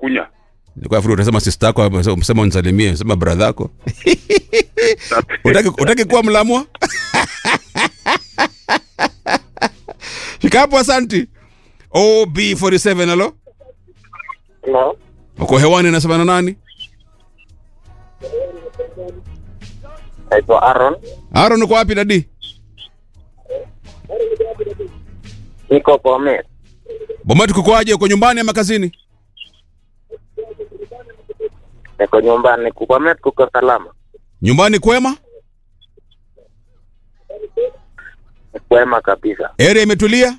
kunya. Nilikuwa nafikiri utasema sister yako umesema unisalimie, sema brother yako. Utaki utaki kuwa mlamwa? Shika hapo asanti. OB47 halo. No. Uko hewani nasema na nani? Naitwa Aaron. Aaron uko wapi dadi? Niko Bomet. Bomati kukoaje? Uko nyumbani ama kazini? Niko nyumbani. Bomet kuko salama. Nyumbani kwema? Ni kwema kabisa. Area imetulia?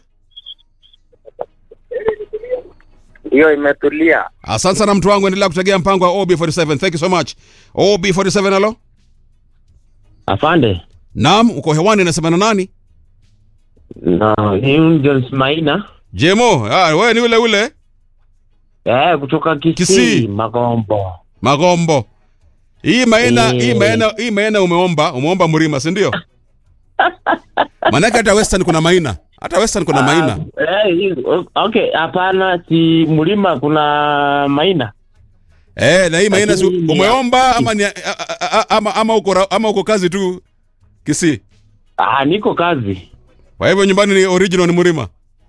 Ndiyo imetulia. Asante sana mtu wangu, endelea kutegea mpango wa OB47. Thank you so much. OB47 halo. Afande. Naam, uko hewani nasema na nani? Na ni Jones Maina. Jemo, ah, wewe ni ule ule Eh, kutoka Kisii, Kisii. Magombo. Magombo. Hii maena, Eh. hii maena, hii maena umeomba, umeomba mlima, si ndio? Maanake hata Western kuna maina. Hata Western kuna maina. Ah, eh, hii- okay, hapana si mlima kuna Maina. Eh, na hii maina si Lakini ni- umeomba ama ni, a- a- a- ama ama uko ra- ama uko kazi tu Kisii. Ah, niko kazi. Kwa hivyo nyumbani ni original ni mlima.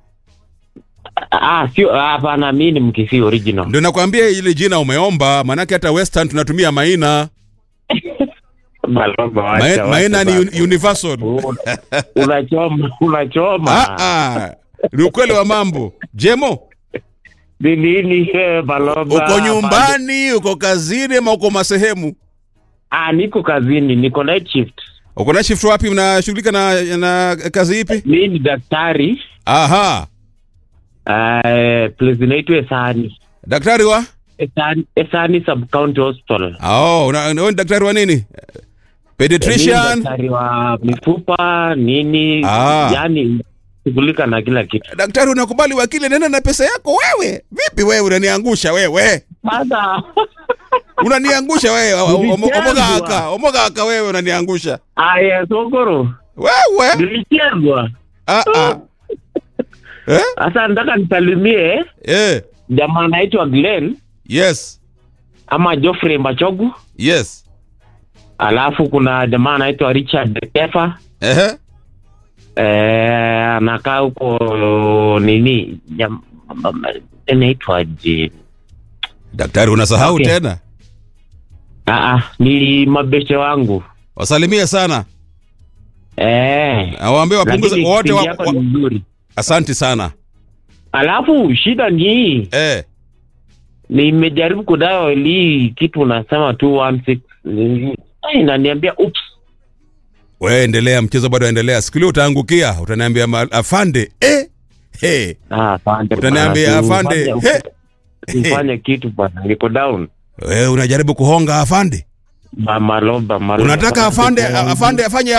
Ah, sio hapana, mimi ni Mkisii original. Ndio nakwambia ile jina umeomba, maanake hata Western tunatumia maina. Malomba Mai- wacha. Maina ni wacha un- universal. bana. Unachoma, unachoma. Ah ah. Ni ukweli wa mambo. Jemo, Ni nini eh, Malomba? uko Afande. nyumbani, uko kazini ama uko masehemu? Ah, niko kazini, niko night shift. Uko na shift wapi? Unashughulika na, na kazi ipi? Mimi ni daktari. Aha, Uh, place inaitwa Esani. daktari wa Esani, Esani Sub County Hospital. oh, una- wewe ni daktari wa nini? Mimi Pediatrician. daktari wa mifupa nini, Ah. yani shughulika na kila kitu. Daktari, unakubali wakili nena na pesa yako wewe? Vipi wewe unaniangusha wewe? Sasa Unaniangusha wewe. Omo- Nilichezwa. Omoga aka, omoga aka wewe unaniangusha. aya sokoro Wewe. nilichezwa. Ah ah. Eh? Sasa nataka nisalimie Eh. jamaa anaitwa Glenn Yes. ama Geoffrey Machogu, Yes. alafu kuna jamaa anaitwa Richard Kefa Ehe. eh, anakaa huko nini jam- inaitwaje? Daktari unasahau Okay. tena. Ah, ah, ni mabeshe wangu Wasalimie sana. eh, Awaambie wapunguze lakini wote kipindi wa, yako wa, ni mzuri. Asanti sana. Alafu shida ni hii, Eh. nimejaribu kudial hii kitu unasema 216 Ai, inaniambia ups. Wewe endelea, mchezo bado endelea. Siku ile utaangukia, utaniambia ma- afande. Eh. Hey. Ah, afande Utaniambia, bwana, afande, ufanye- he. ufanye kitu bwana, niko down. Wewe unajaribu kuhonga afande. Ma- Maloba, maloba. Unataka afande afande afanye